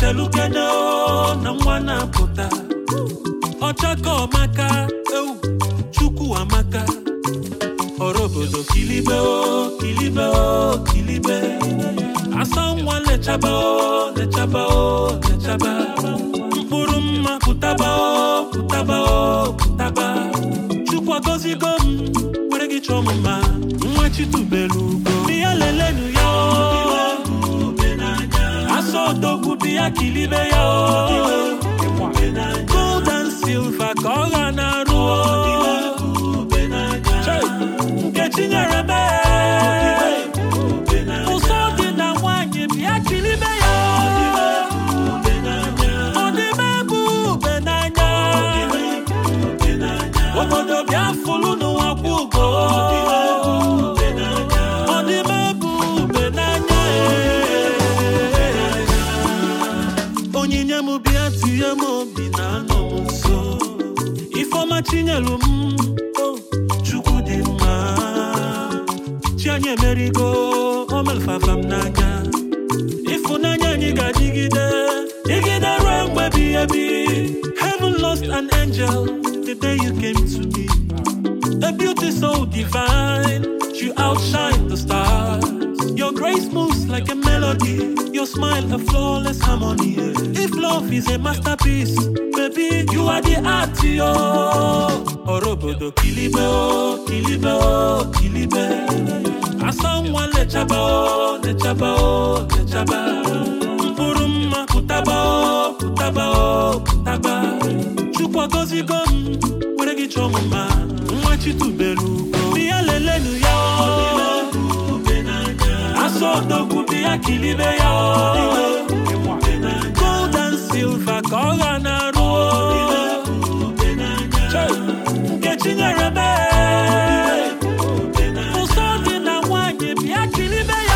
chelukene o na nwa na-apụta ọchaka ọmaka ewu chukwu amaka ọrụ obodo kilibe o kilibe o kilibe asa nwa lechaba o lechaba o lechaba mkpụrụ mma pụtaba o pụtaba o pụtaba chukwu agọzigo m were gị chọọ m mma nwa chitubelu ugo bịa lelenu ya o asa odogwu bịa kilibe ya o gold and silver ka ọ ga na-arụ o Chai! nkechi nyere m ee. ụsọ dị na nwanyị bịa kilibe ya ọ dị m ebu ube n'anya obodo bịa fụlụ n'ụwa kwụ ugo ọ dị m ebu ube n'anya ee. onyinye m bịa tinye m obi na anọ m nso ifeọma chinyelu m o, chukwu dị mma chi anyị emerigo o melfafa m n'anya ịfụnanya anyị ga-adịgide dịgide ruo mgbe ebighị ebi heaven lost an angel the day you came to me a beauty so divine you outshine the stars your grace moves like a melody your smile a flawless harmony if love is a masterpiece baby you are the art yo ọrụ obodo kilibe o kilibe o kilibe asa nwa lechaba o lechaba o lechaba mkpụrụ mma pụtaba o pụtaba o pụtaba chukwu agọzigo m were gị chọọ m mma nwa chitubelu ugo bịa lelenu ya o asa odogwu bịa kilibe ya o gold and silver ka ọ ga na-arụ o Chai! nkechi nyere m ee. ụsọ dị na nwanyị bịa kilibe